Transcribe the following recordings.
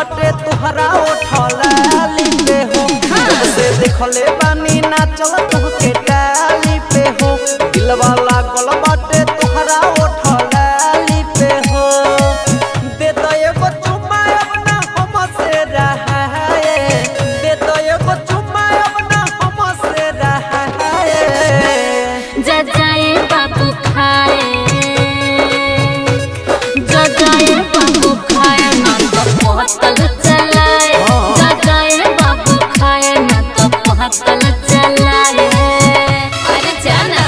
बाटे तुहरा उठला लिपे हो जब से देखले बानी नाचल तोहके डाली पे हो दिलवा लागल बाटे तुहरा उठला लिपे हो दे दो एगो चुम्मा अपना हमसे रहाए दे दो एगो चुम्मा अपना हमसे रहाए जा जाए बाबू खाए जा जाए बाबू खाए ना तो पहतल चलाए जा जाए बाबू खाए ना तो पहतल चलाए अरे जाना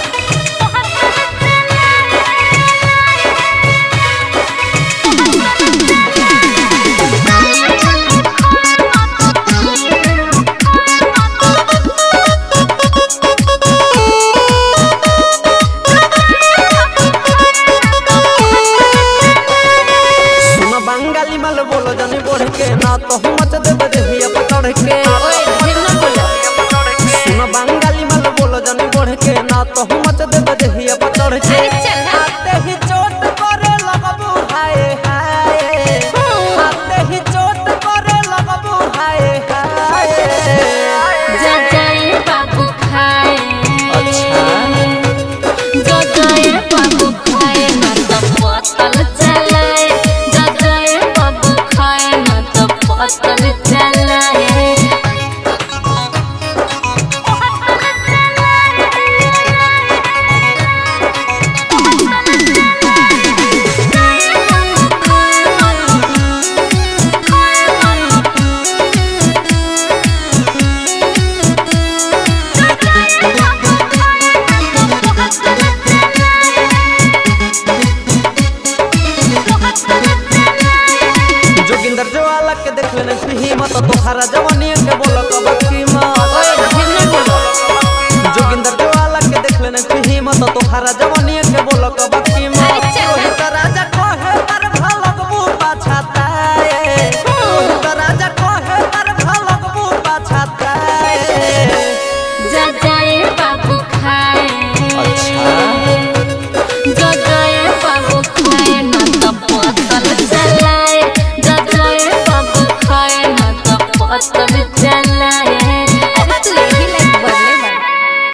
सुन बंगाली मल बोलो जनी बढ़ के ना तो हम मच देब देहिया पकड़ के ओए ढेर ना बोलो सुन बंगाली मल बोलो जनी बढ़ के ना तो हम मच देब देहिया पकड़ के अरे चल हाँ। आते ही चोट करे लगबू हाय हाय आते ही चोट करे लगबू हाय हाय जा जाए बाबू खाए अच्छा जा जाए बाबू खाए ना तो पतल चलाए जा जाए बाबू खाए ना तो पतल चलाए जोगिंदर ज्वाला के देख लेने हिम्मत तोहरा जवानी के बोलो कब कीमत ओए ढेर ना बोलो जोगिंदर ज्वाला के देख लेने हिम्मत तोहरा जवानी के बोलो कब कीमत अरे चल। रोहित राजा कहे पर भलगबू पाछाताए रोहित राजा कहे पर भलगबू पाछाताए जा जाए बाबू खाए जा जाए बाबू खाए ना तो पतल चलाए जा जाए बाबू खाए ना तो पतल